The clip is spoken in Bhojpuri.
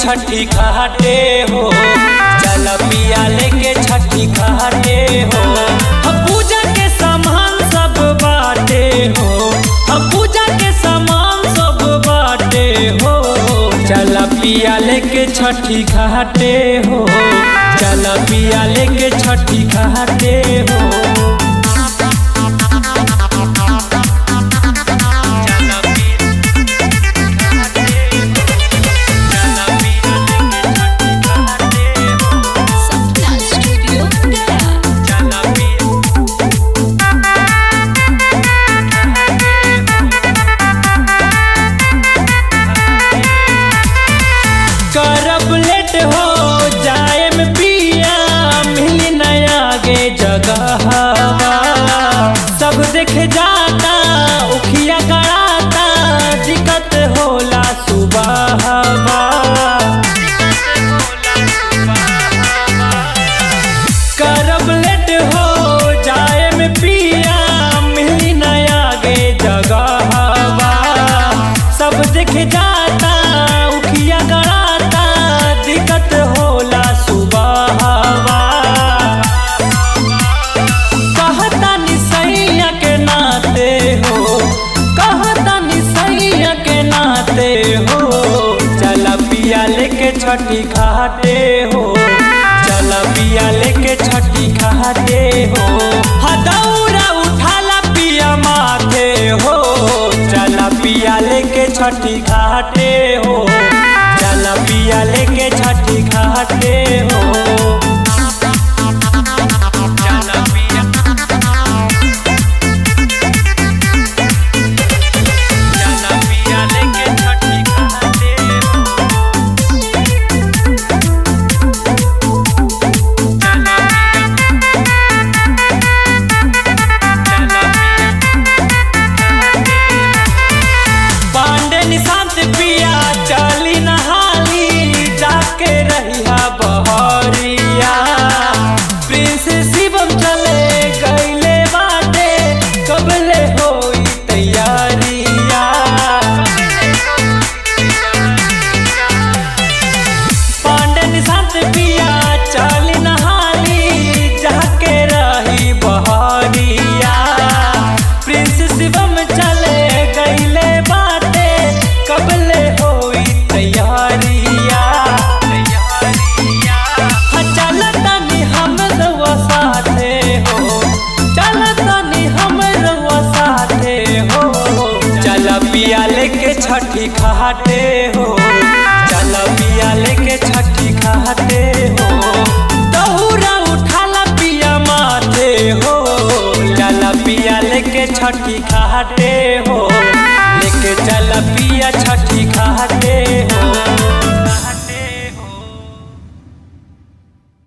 छठी घाटे हो चल पिया लेके छठी घाटे हो हम पूजा के सामान सब बाटे हो हम पूजा के सामान सब बाटे हो चल पिया लेके छठी घाटे हो चल पिया लेके छठी घाटे हो Sapna Studio Gaya. करब लेट हो जाए में पिया मिली नया गे जगह सब देख जाता उखिया कराता दिक्कत होला सुबह करब लेट हो जाए में पिया मिली नया गे जगह सब देख जाता उखिया गड़ाता दिक्कत होला सुबह कहता निसैया के नाते हो कहता निसैया के नाते हो चल पिया लेके छठी घाटे हो चल पिया लेके छठी घाटे हो हदौरा उठाला पिया माथे हो चल पिया लेके छठी घाटे हो चल पिया लेके छठी घाटे हो चल पिया चल पिया लेके छठी घाटे हो चल पिया पांडे निशांत पिया चली नहाली जाके रहिया बहरिया प्रिंस शिवम चले गईले बाटे कबले होई तैयारिया पांडे निशांत पिया चली नहाली जाके रही बहरिया प्रिंस शिवम चले गईले बाटे कबले होई तैयारिया हाँ, चलतनी हम रउआ साथे हो चलतनी हम रउआ साथे हो चल पिया लेके छठी घाटे हो चल पिया लेके छठी घाटे हो दौरा उठाला पिया माथे हो चल पिया लेके छठी घाटे